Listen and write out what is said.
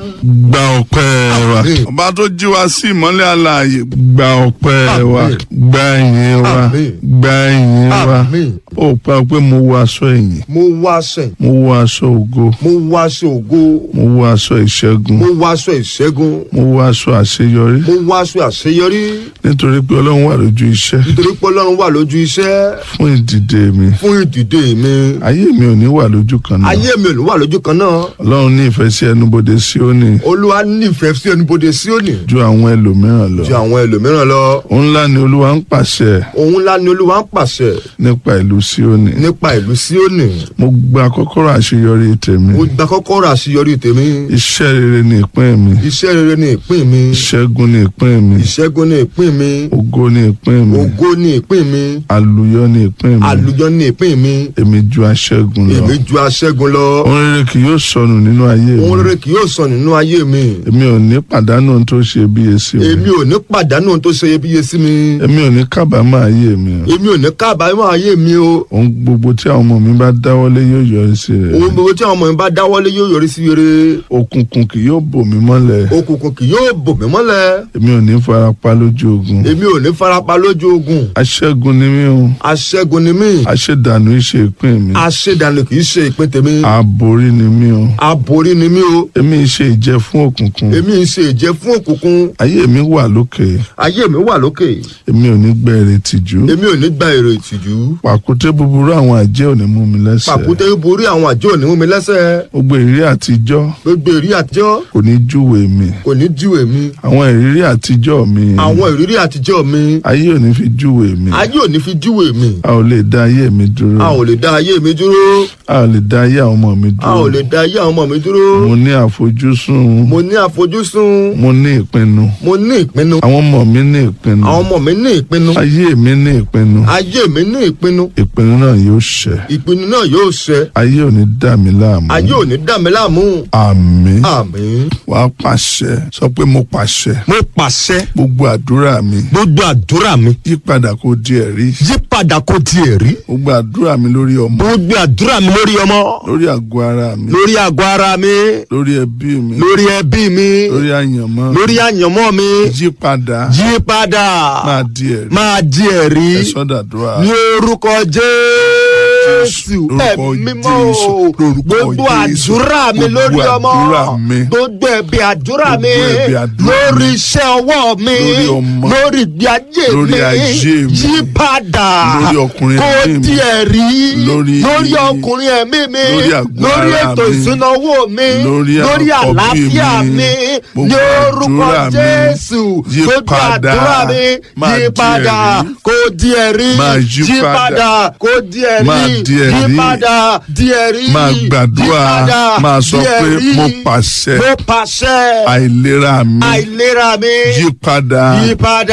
gba ọpẹ́ wa Àmín. ọba tó jí wa sí ìmọ́lẹ̀ alààyè gba ọpẹ́ wa Àmín. gba ìyìn wa Àmín. gba ìyìn wa Àmín. ó pa pé mo wọ aṣọ ìyìn mo wá aṣọ mo wọ aṣọ ògo mo wá aṣọ ògo mo wọ aṣọ ìṣẹ́gun mo wá aṣọ ìṣẹ́gun mo wọ aṣọ àṣeyọrí mo wá aṣọ àṣeyọrí nítorí pé ọlọ́run wà lójú iṣẹ́ nítorí pé ọlọ́run wà lójú iṣẹ́ fún ìdìde mi fún ìdìde mi ayé mi ò ní wà lójú kan náà ayé mi ò ní wà lójú kan náà ọlọ́run ní ìfẹ́ sí ẹnubodè Síónì olúwa nífẹ̀ẹ́ sí ẹnubodè Síónì ju àwọn ẹlòmíràn lọ ju àwọn ẹlòmíràn lọ òun ńlá ni olúwa ń pàṣẹ òun ńlá ni olúwa ń pàṣẹ nípa ìlú Síónì nípa ìlú Síónì mo gba kọ́kọ́rọ́ àṣeyọrí tèmi mo gba kọ́kọ́rọ́ àṣeyọrí tèmi iṣẹ́ rere ni ìpín mi iṣẹ́ rere ni ìpín mi ìṣẹ́gun ni ìpín mi ìṣẹ́gun ni ìpín mi ògo ni ìpín mi ògo ni ìpín mi àlùyọ ni ìpín mi àlùyọ ni ìpín mi èmi ju aṣẹ́gun lọ èmi ju aṣẹ́gun lọ ohun rere kì yóò sọnù nínú ayé ohun mi rere kì yóò sọ nínú ayé mi èmi ò ní pàdánù ohun tó ṣe bíye sí mi èmi ò ní pàdánù ohun tó ṣe iyebíye sí mi èmi ò ní kábàámọ̀ ayé mi èmi ò ní kábàámọ̀ ayé mi o ohun gbogbo tí àwọn ọmọ mi bá dáwọ́lé yóò yọrí sí rere ohun gbogbo tí àwọn ọmọ mi bá dáwọ́lé yóò yọrí sí rere òkùnkùn kì yóò bò mí mọ́lẹ̀ òkùnkùn kì yóò bò mí mọ́lẹ̀ èmi ò ní farapa lójú ogun èmi ò ní farapa lójú ogun aṣẹ́gun ni mí o aṣẹ́gun ni mí aṣèdànù ìṣe ìpín mi aṣèdànù kì í ṣe ìpín tèmi àborí ni mí o aborí ni mí o èmi ṣe ìjẹ fún òkùnkùn èmi ń ṣe ìjẹ fún òkùnkùn ayé mi wà lókè ayé mi wà lókè èmi ò ní gbẹ èrè tìjú èmi ò ní gba èrò ìtìjú pàkúté búburú àwọn àjẹ́ ò ní mú mi lẹ́sẹ̀ pàkúté borí àwọn àjọ òní mú mi lẹ́sẹ̀ gbogbo ìrírí àtijọ́ gbogbo ìrírí àtijọ́ kò ní júwe mi kò ní júwe mi àwọn ìrírí àtijọ́ mi àwọn ìrírí àtijọ́ mi ayé ò ní fi júwe mi ayé ò ní fi júwe mi a ò lè dá ayé mi dúró a ò lè dá ayé mi dúró a ò lè dá ayé àwọn ọmọ mi a ò dúró lè dá ayé àwọn ọmọ mi dúró mo ní àfojúsùn mo ní àfojúsùn mo ní ìpinnu mo ní ìpinnu àwọn ọmọ mi ní ìpinnu àwọn ọmọ mi ní ìpinnu ayé mi ní ìpinnu ayé mi ní ìpinnu ìpinnu náà yóò ṣẹ ìpinnu náà yóò ṣẹ ayé ò ní dà mí láàmú ayé ò ní dà mí láàmú àmín àmín. wàá pàṣẹ sọ pé mo pàṣẹ mo pàṣẹ gbogbo àdúrà mi gbogbo àdúrà mi yípadà kó di ẹ̀rí yípadà kó di ẹ̀rí gbogbo àdúrà mi lórí ọmọ gbogbo àdúrà mi lórí ọmọ lórí àgọ́ ara mi lórí àgọ́ ara mi lórí ẹbí mi lórí ẹbí mi lórí àyànmọ́ lórí àyànmọ́ mi yípadà yípadà máa di ẹ̀rí máa di ẹ̀rí ẹ sọ́dàdúrà ní orúkọ jésù lórúkọ ẹ̀mí mímọ́ Jésù, o lórúkọ gbogbo Jésù, àdúrà mi gbogbo lórí ọmọ àdúrà mi, gbogbo ẹ̀bí àdúrà mi gbogbo ẹ̀bí àdúrà lórí mi, iṣẹ́ ọwọ́ mi lórí ọmọ, lórí ìgbé ayé lórí mi ayé mi, yípadà lórí ọkùnrin kó ẹ̀mí mi, di ẹ̀rí lórí- lórí ọkùnrin ẹ̀mí mi lórí àgọ́ lórí ara ètò mi, ìṣúná owó mi lórí lórí àkọ́bí àlàáfíà mi, mi gbogbo ní orúkọ àdúrà mi, jésù gbogbo yípadà, àdúrà mi máa di yípadà ẹ̀rí, kó di ẹ̀rí máa yípadà, yípadà kó di ẹ̀rí máa di ẹ̀rí, yípadà di ẹ̀rí máa gbàdúrà yípadà máa sọ di pé ẹ̀rí. mo pàṣẹ mo pàṣẹ àìlera mi àìlera mi yípadà yípadà